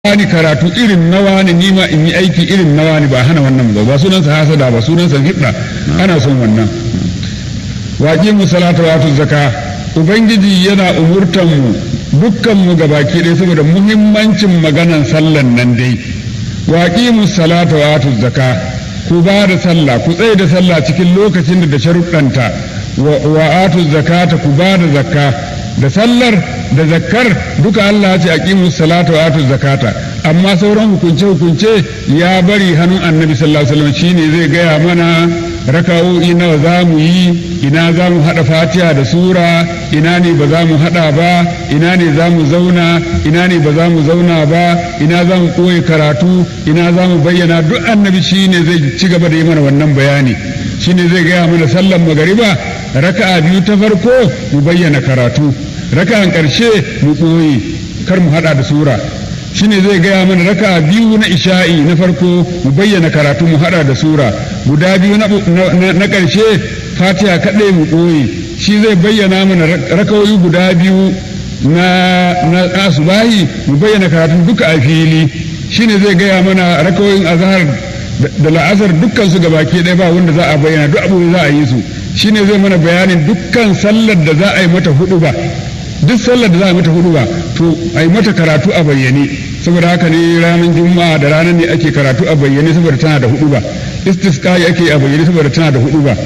wani karatu irin na wani ni ma in yi aiki irin na wani ba hana wannan ba ba sunansa hasada ba sunansa gibda ana son wannan waƙi mu salatu wa zaka ubangiji yana umurtan mu dukkan mu gabaki ɗaya saboda muhimmancin maganan sallan nan dai waƙi mu salatu wa zaka ku ba da sallah ku tsaye da sallah cikin lokacin da da sharuɗanta wa atu zakata ku ba da zakka da sallar da zakkar duka Allah ce aqimu salata wa atu zakata amma sauran hukunce hukunce ya bari hannun annabi sallallahu alaihi wasallam shine zai gaya mana raka'o'i nawa za mu yi ina za mu haɗa fatiha da sura ina ne ba za mu haɗa ba ina ne za mu zauna ina ne ba za mu zauna ba ina za mu koyi karatu ina za mu bayyana duk annabi shine zai ci gaba da yi mana wannan bayani shine zai gaya mana sallan magariba raka'a biyu ta farko mu bayyana karatu raka'an ƙarshe mu koyi kar mu haɗa da sura shine zai gaya mana raka biyu na isha'i na farko mu bayyana karatu mu hada da sura guda biyu na ƙarshe fatiha kaɗai mu ɓoye shi zai bayyana mana rakawoyi guda biyu na asubahi mu bayyana karatu duka a fili shine zai gaya mana rakawoyin azhar da la'asar dukkan su gabaki ɗaya ba wanda za a bayyana duk abu za a yi su shine zai mana bayanin dukkan sallar da za a yi mata hudu ba duk sallar da za a mata hudu ba to a yi mata karatu a bayyane saboda haka ne ranar juma'a da ranar ne ake karatu a bayyane saboda tana da hudu ba istisqai ake a bayyane saboda tana da hudu ba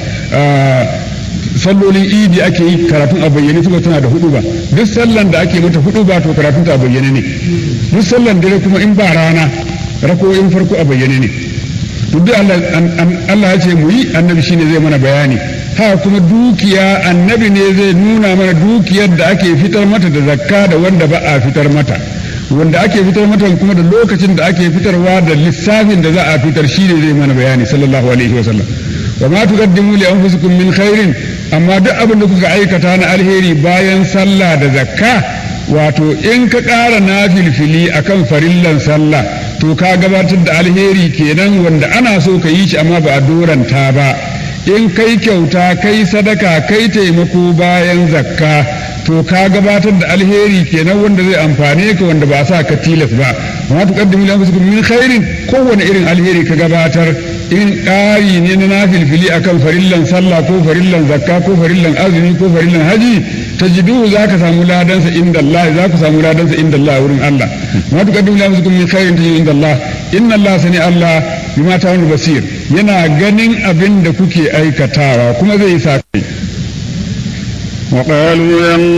sallolin idi ake yi karatun a bayyane saboda tana da hudu ba duk sallan da ake mata hudu ba to karatun ta a bayyane ne duk sallan dare kuma in ba rana rako'in farko a bayyane ne to duk Allah ya ce mu yi annabi shine zai mana bayani haka kuma dukiya annabi ne zai nuna mana dukiyar da ake fitar mata da zakka da wanda ba a fitar mata wanda ake fitar mata kuma da lokacin da ake fitarwa da lissafin da za a fitar shi ne zai mana bayani sallallahu alaihi wasallam wa ma tuqaddimu li anfusikum min khairin amma duk abin da kuka aikata na alheri bayan sallah da zakka wato in ka ƙara nafilfili akan farillan sallah to ka gabatar da alheri kenan wanda ana so ka yi shi amma ba a doranta ba in kai kyauta kai sadaka kai taimako bayan zakka to ka gabatar da alheri kenan wanda zai amfane ka wanda ba sa ka tilas ba amma tuqaddimu li anfusikum min khairin kowane irin alheri ka gabatar in ƙari ne na nafilfili akan farillan sallah ko farillan zakka ko farillan azumi ko farillan haji tajidu za ka samu ladansa inda Allah za ku samu ladansa inda Allah wurin Allah amma tuqaddimu li anfusikum min khairin tajidu inda Allah inna Allah sani Allah bima ta'malu basir yana ganin abin da kuke aikatawa kuma zai sa kai وقالوا